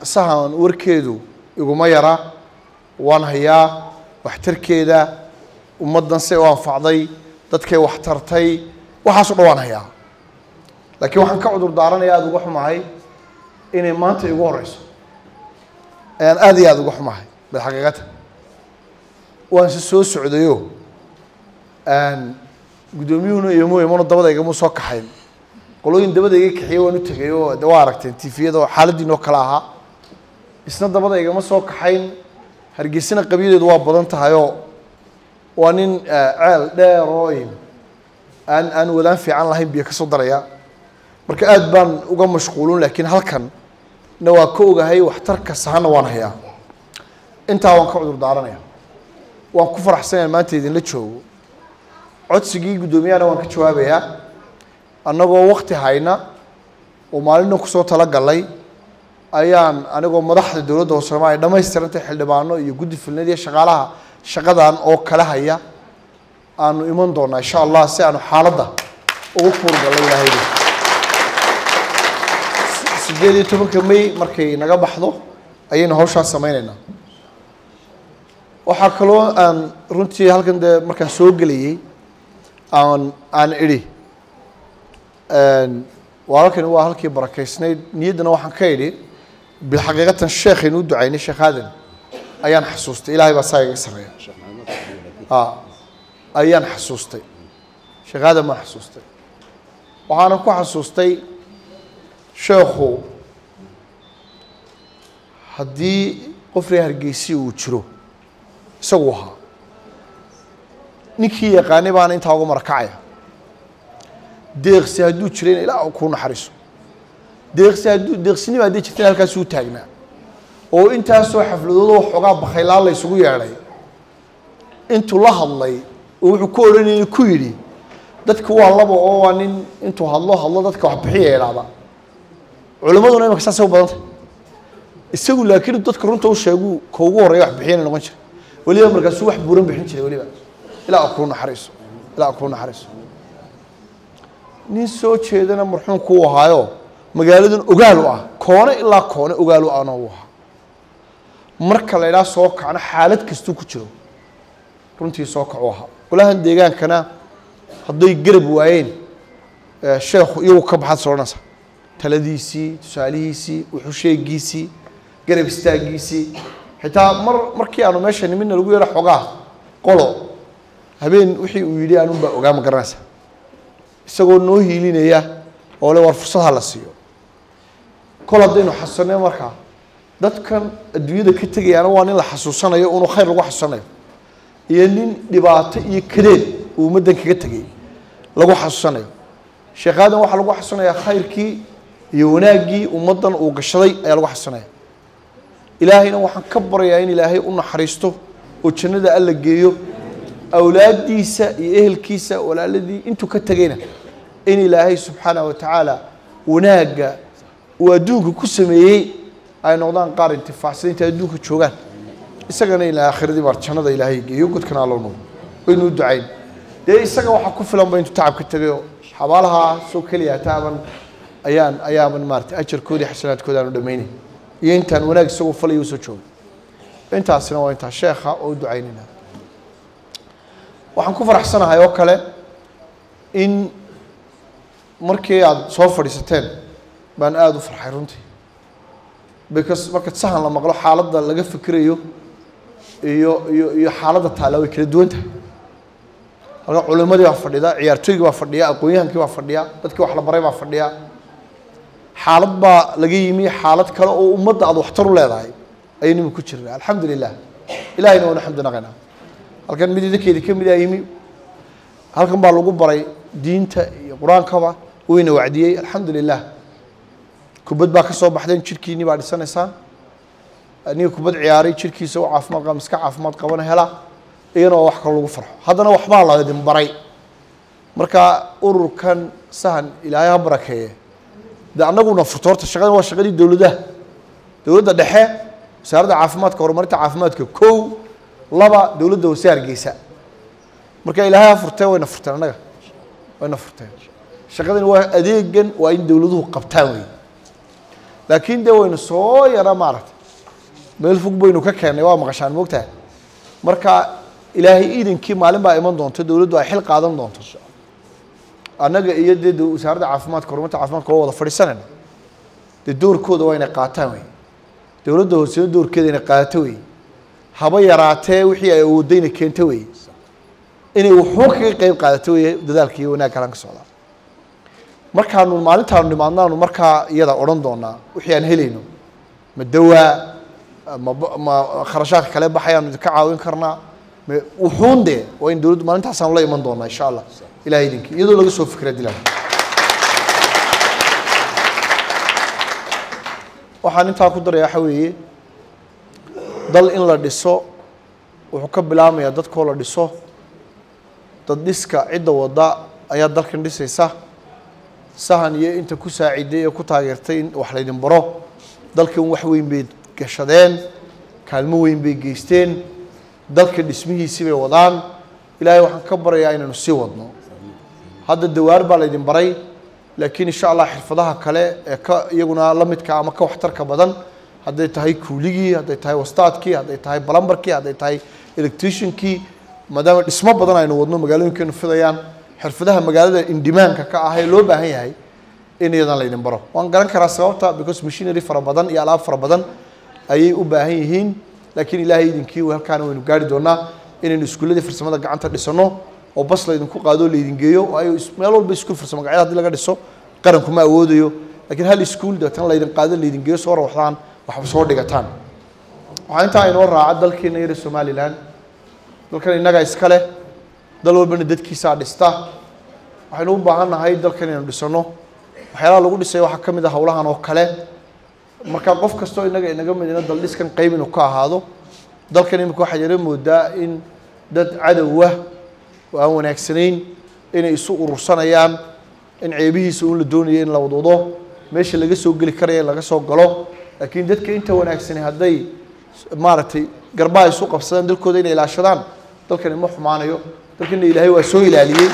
sahan warkeedu iguma yara waan hayaa waxtarkeeda ummaddan say u anfacday dadkay wax tartay waxaaso dhan waan hayaa laakiin waxaan ka cudur daaranaya aada uga xumahay inay maanta igu horeyso ayaan aada iyo aada uga xumahay bal xaqiiqata waan se soo socdayo guddoomiyuhuna imo imano dabada igama soo kaxayn qolooyin dabada iga kaxiye waan u tegay oo de waa aragteen tifiyada oo xaaladiinoo kale ahaa isna dabada igama soo kaxayn hargeysana qabyadeedu waa badan tahayoo waa nin ceel dheer oo aan aan wadaan fiican lahayn biyo ka soo daraya marka aada baan uga mashquulun laakiin halkan na waa ka ogahay waxtarka sahana waan hayaa intaa waan ka cudur daaranaya waan ku faraxsanayaa maanta idinla joogo codsigii guddoomiyahana waan ka jawaabayaa annagoo wakti hayna oo maalina kusoo talagalay ayaan anigoo madaxda dowladda hoose soomaliya dhamaystirantay xildhibaano iyo guddi filnad iyo shaqaalaha shaqadan oo kala haya aanu iman doonaa insha allah si aanu xaaladda ugu kuurgallo ilaahayda sideed iyo tobanka may markay naga baxdo ayaynu hawshaas sameyneynaa waxaa kaloo aan runtii halkan dee markaan soo gelayay aan aan idhi walaalkani waa halkii barakeysnayd niyaddana waxaan ka idhi bilxaqiiqatan sheekhaynu u ducaynay sheekh aadan ayaan xasuustay ilahay baa saa iga sareeya a ayaan xasuustay sheekh aadan baan xasuustay waxaana ku xasuustay sheekhu haddii qof reer hargeysi uu jiro isagu ahaa ninkii yaqaanay baana intaa uga marakacaya deeqsi hadduu jirayna ilaa kuu naxariiso deeqsi hadduu deeqsinima haddii jirtayna halkaasuu taagnaa oo intaasoo xafladoodoo xoogaa bakaylaan la ysugu yeedhay intuu la hadlay oo wuxuu ku odhanayay ku yidhi dadku waa laba oo waa nin intuu hadlo hadlo dadka wax bixiya idhaahda culimmaduna imaka saasay u badantay isagu laakiin dadka runta u sheegu ka ugu horreeya wax bixiyana noqon jira weliba markaasuu wax buuran bixin jiray weliba ilaa kuu naxariiso ilaa kuu naxariiso nin soo jeedana marxuumku uu ahaayo magaaladan ogaal u ah koone ilaa koone ogaal u ahna uu ahaa marka la idhaha soo kacno xaalad kastuu ku jiro runtii soo kacu ahaa golahan deegaankana hadday garab waayeen sheekhu iyagu ka baxaad soodhanaysa taladiisii tusaalihiisii wuxuu sheegiisii garab istaagiisii xitaa mar markii aanu meesha nimidna lagu yeero xogaa qolo habeen wixii uu yidhi anun baa ogaa ma garanaysa isagoo noo hiilinaya oo le war fursad ha la siiyo kol haddaynu xasusanay markaa dadkan adduunyada ka tegayaana waa nin la xasuusanayo unu khayr lagu xasuusanayo iyo nin dhibaato iyo kadeed uu ummaddan kaga tegay lagu xasuusanayo sheekh aadan waxaa lagu xasuusanayaa khayrkii iyo wanaaggii ummaddan uu gashaday ayaa lagu xasuusanaya ilaahayna waxaan ka baryayaa in ilaahay u naxariisto oo jannada alla geeyo awlaaddiisa iyo ehelkiisa walaaladii intuu ka tegayna in ilaahay subxaanah wa tacaala wanaagga uu adduunka ku sameeyey ay noqdaan qaar intifaacsan intay adduunka joogaan isagana in aakhiradii baar jannada ilaahay geeyo godkana allo noqdo waynu u ducayn dee isaga waxaa ku filan ba intuu tacab ka tegayo xabaalaha soo keliya taaban ayaan ayaaban maarata ajarkoodii xasanaadkooda aanu dhamaynay iyo intaan wanaag isagoo falaya usoo jooga intaasina waa intaa sheekha oo u ducaynayna waxaan ku faraxsanahay oo kale in markii aada soo fadhiisateen baan aada u farxay runtii because marka sahan la maqlo xaaladda laga fikirayo iyo iyo iyo xaaladda taala way kala duwan tahay halka culimadii baa fadhida ciyaartooygii baa fadhiya aqoon-yahankii baa fadhiya dadkii wax la baray baa fadhiya xaalad baa laga yimi xaalad kale oo ummadda aada waxtar u leedahay ayaynu imi ku jirna alxamdu lilah ilahayna waanu xamdi naqaynaa halkan mid idinkeedi ka mid a yimi halkan baa lagu baray diinta iyo qur-aankaba wayna wacdiyey alxamdu lilah kubad baa ka soo baxdeen jirkiinii baa dhisanaysaan ninka kubad ciyaaray jirkiisa u caafimaad qaba miska caafimaad qabana hela iyana waa wax kalo lagu farxo haddana waxbaa la idin baray marka ururkan sahan ilaahay ha barakeeye de annaguna furto horta shaqadan waa shaqadii dowladaha dowladda dhexe wasaaradda caafimaadka horumarinta caafimaadka kow laba dowladda hoose hargeysa marka ilaahay ha furtee wayna furteen annaga wayna furteen shaqadani waa adeegan waa in dowladuhu qabtaan wey laakiin dee waynu soo yara maaragtay meel fog baynu ka keennay waa maqashaan moogtahay marka ilaahay iidankii maalin baa iman doonto dowladdu ay xil qaadan doonto annaga iyo dee de wasaaradda caafimaadka horumarta caafimaadka waa wada fadhiisanayna dee doorkooda waa inay qaataan wey dowladda hoosena doorkeeda inay qaadato wey haba yaraatee wixii ay awoodda inay keento wey inay wuxuun kaga qeyb qaadato wey dadaalka iyo wanaagga halan ka socdaa markaanu maalintaanu nimaadnaanu markaa iyada odhan doonaa wixii aan helayno ma dawaa ma ma kharashaadka kale baxayaanu idinka caawin karnaa ma wuxuun dee waa in dowladdu maalintaasaanu la iman doonaa insha allah ilahay idinkii iyadoo laga soo fikra dilaan waxaan intaa ku daraya waxa weeye dal in la dhiso wuxuu ka bilaamayaa dadkoo la dhiso dad dhiska cidda wadda ayaa dalkan dhisaysa sahan iyo inta ku saaciday ee ku taageertay in wax laydin baro dalkan wax weyn bay gashadeen kaalmo weyn bay geysteen dalka dhismihiisii bay wadaan ilaahay waxaan ka barayaa inaynu sii wadno hadda dawaar baa laydin baray laakiin insha allah xirfadaha kale ee ka iyaguna la midka ama ka waxtarka badan hadday tahay kuuligii hadday tahay wastaadkii hadday tahay balambarkii hadday tahay electriciankii maadaama dhismo badan aynu wadno magaalooyinkeenu fidayaan xirfadaha magaalada indimaanka ka ah ee loo baahan yahay in iyadan laydin baro waan garan karaa sababta because machinery fara badan iyo alaab fara badan ayay u baahan yihiin laakiin ilaahay idinkii halkaana waynu gaari doonaa inaynu iskuulladii farsamada gacanta dhisano oo bas laydinku qaado laydin geeyo oo ay meel walba iskuul farsamo gacyada hadii laga dhiso qaranku ma awoodayo laakiin hal iskuul deetana laydin qaado laydin geeyo soo rawaxdaan waxba soo dhigataan waxaa intaa inoo raaca dalkeena yara somalilan dalkan innagaa iska leh dal walbana dadkiisaa dhista waxaynu u baahan nahay dalkan inaynu dhisano waxyaalaha lagu dhisay waxaa ka mid ah howlahan oo kale marka qof kastoo innaga inaga midina dal dhiskan qayb inuu ka ahaado dalkan imika waxaa yara moodaa in dad cadowah oo aan wanaagsanayn inay isu urursanayaan in ceebihiisa un la doonayo in la wadwado meesha laga soo geli karaya in laga soo galo laakiin dadka inta wanaagsani hadday maaragtay garbaha isu qabsadaan dalkooda inay ilaashadaan dalkani ma xumaanayo dalkana ilaahay waa soo ilaaliyey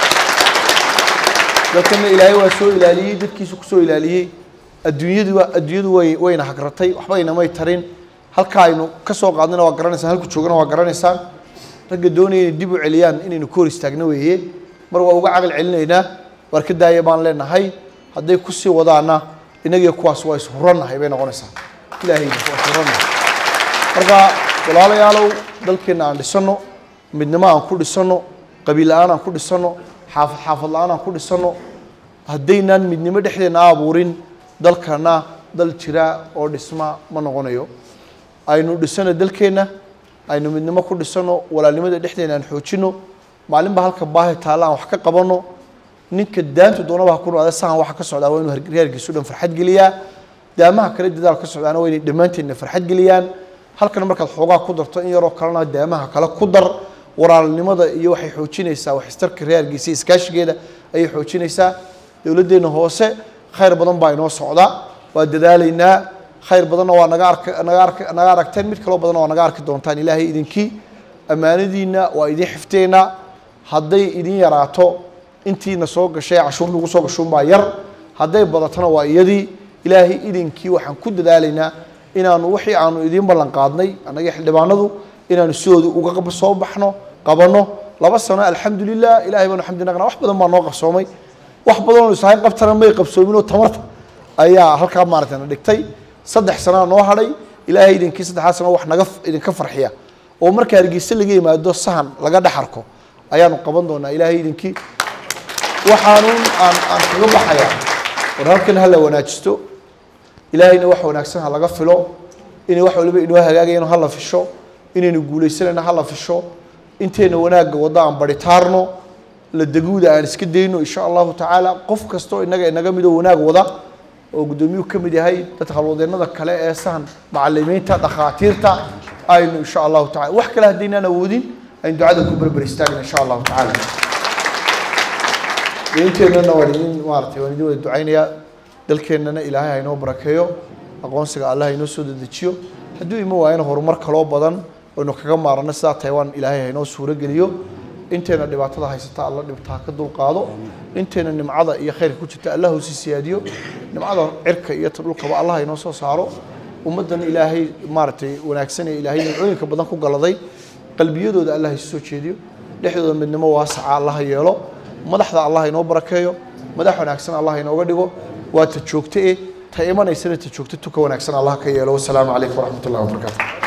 dalkana ilaahay waa soo ilaaliyey dadkiisu kusoo ilaaliyey adduunyadu waa adduunyadu way wayna hagratay waxba inamay tarin halka aynu ka soo qaadnayna waa garanaysaan halku joogana waa garanaysaan ragga doonaya inay dib u celiyaan inaynu ka hor istaagno weeye mar waa uga caqal celinaynaa waar ka daaya baan leenahay hadday kusii wadaana innagiyo kuwaas waa ishurannahay bay noqonaysaa ilaahay waa ishurannahay marka walaalayaalow dalkeenna aan dhisano midnimo aan ku dhisano qabiil la-aan aan ku dhisano xaafad xaafad la-aan aan ku dhisano haddaynaan midnimo dhexdeena abuurin dalkana dal jira oo dhisma ma noqonayo aynu dhisano dalkeenna aynu midnimo ku dhisano walaalnimada dhexdeena aan xoojino maalinba halka baahi taalla aan wax ka qabano ninka daantu doonaba ha ku noqda sahan waxa ka socdaa waa inuu reerkiisu dhan farxad geliyaa daamaha kale dadaal ka socdaana waa inay dhammaanteedna farxad geliyaan halkan markaad xoogaa ku darto in yaroo kalena daamaha kale ku dar walaalnimada iyo waxay xoojinaysaa waxistarka reerkiisa iskaashigeeda ayay xoojinaysaa dowladdeena hoose khayr badan baa inoo socda waa dadaalaynaa khayr badanna waa naga ark naga ark naga aragteen mid kaloo badanna waa naga arki doontaan ilaahay idinkii ammaanadiina waa idin xifteynaa hadday idin yaraato intiina soo gashay cashuur lagu soo gashuunbaa yar hadday badatona waa iyadii ilaahay idinkii waxaan ku dadaalaynaa inaanu wixii aanu idiin ballan qaadnay annaga xildhibaanadu inaanu sidooda uga soo baxno qabanno laba sano alxamdulilah ilahay baanu xamdi naqnaa wax badan baa noo qabsoomay wax badanoo isahayn qabtana may qabsoomin oo tamarta ayaa halkaa maaragtay na dhigtay saddex sanaa noo hadhay ilaahay idinkii saddexdaa sano wax naga idinka farxiya oo marka hargeysa laga yimaado sahan laga dhex arko ayaanu qaban doonaa ilaahay idinkii waxaanuun aan aan kaga baxayaa war halkan ha la wanaajisto ilaahayna wax wanaagsan ha laga filo inay wax waliba inoo hagaagayano ha la fisho inaynu guulaysanayno ha la fisho inteena wanaagga wadda aan baritaarno la deguuda aan iska dayno insha allahu tacaala qof kastoo inaga inaga midoo wanaag wada oo guddoomiyuhu ka mid yahay dadka halwadeennada kale ee sahan macalimiinta dhakhaatiirta aynu insha allahu tacala wax kale haddaynaan awoodin aynu ducada ku berber istaagna insha allahu tacaala inteennana waan idin maaratay waan idin wada ducaynayaa dalkeennana ilaahay ha inoo barakeeyo aqoonsiga allah ha inoo soo dedejiyo hadduu ima waayana horumar kaloo badan aynu kaga maarano sidaa taiwan ilaahay ha inoo suuro geliyo inteena dhibaatada haysata alla dhibtaa ka dulqaado inteena nimcada iyo khayrka ku jirta allah usi siyaadiyo nimcada cirka iyo ta dhulkaba allah inoo soo saaro ummaddan ilaahay maaragtay wanaagsan ee ilaahay nimcooyinka badan ku galaday qalbiyadooda allah isu soo jeediyo dhexdooda midnimo waasaca allah yeelo madaxda allah inoo barakeeyo madax wanaagsan allah inooga dhigo waa ta joogto eh ta imanaysana ta joogto tuka wanaagsan allah ka yeelo wasalaamu calaykum waraxmat ullahi wabarakaatu